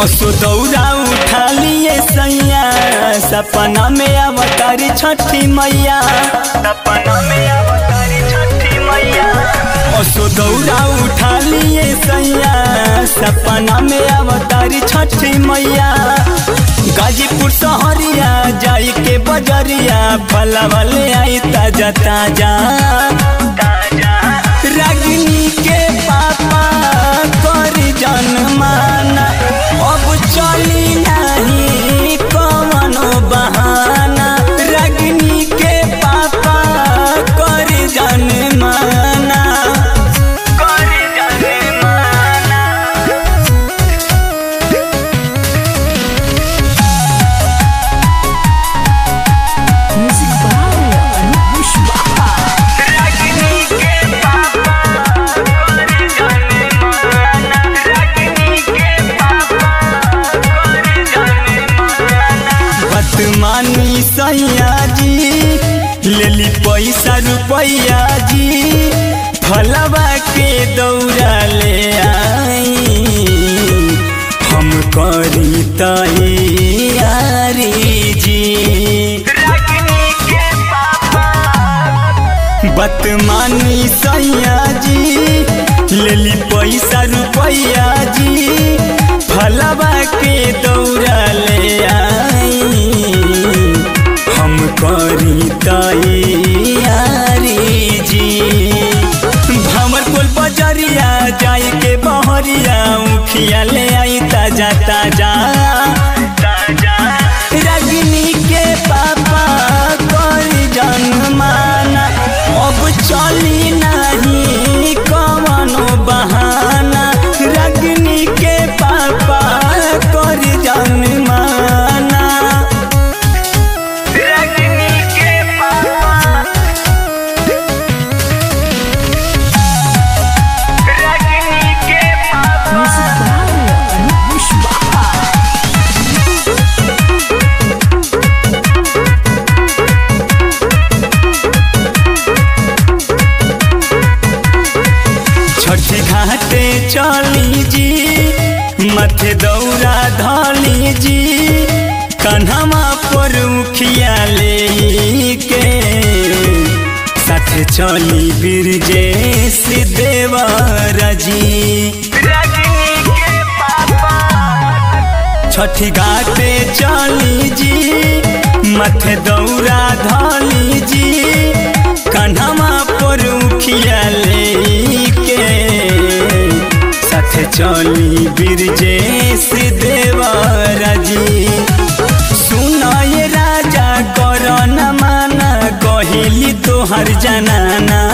असो दौरा उठा लिए सैया सपना में अवतारी छठी मैया सपना में अवतारी छठी मैया असो दौरा उठा लिए सैया सपना में अवतारी छठी मैया गाजीपुर शहरिया जाई के बजरिया फला वाले आई ताजा ताजा रागिनी के पापा करी जनमाना अब चली नहीं कवनो बहाना रागिनी के पापा करी जनमाना करी जनमाना Music by Anup Pushpa. रागिनी के पापा करी जनमाना रागिनी के पापा करी जनमाना बदमानी सैया जी लेली पैसा रुपैया जी फलवा के दौड़ा ले आई हम करी तैयारी जी बदमानी सैया जी लेली पैसा रुपैया जी फलवा के दौड़ा ले आई हम करी तैयारी जी भमर कोल बजरिया जाई के बहरिया उखिया ले आई ताजा ताजा रजनी के पापा करी जनमाना अब चली नहीं कवनो बहाना रजनी के पापा करी जनमाना रजनी के पापा रजनी के पापा Music by Anup Pushpa. छठी घाटे चली जी मथे दौरा धली जी कन्हवा पर उखिया ले के साथे चली बिरजे सिद्धेवर जी छठी घाटे चली जी मथे दौरा धली जी कन्हवा पर उखिया लेके साथे चली बिरजे सिद्धेवर जी सुनय राजा कर न माना कहिली तोहर जनाना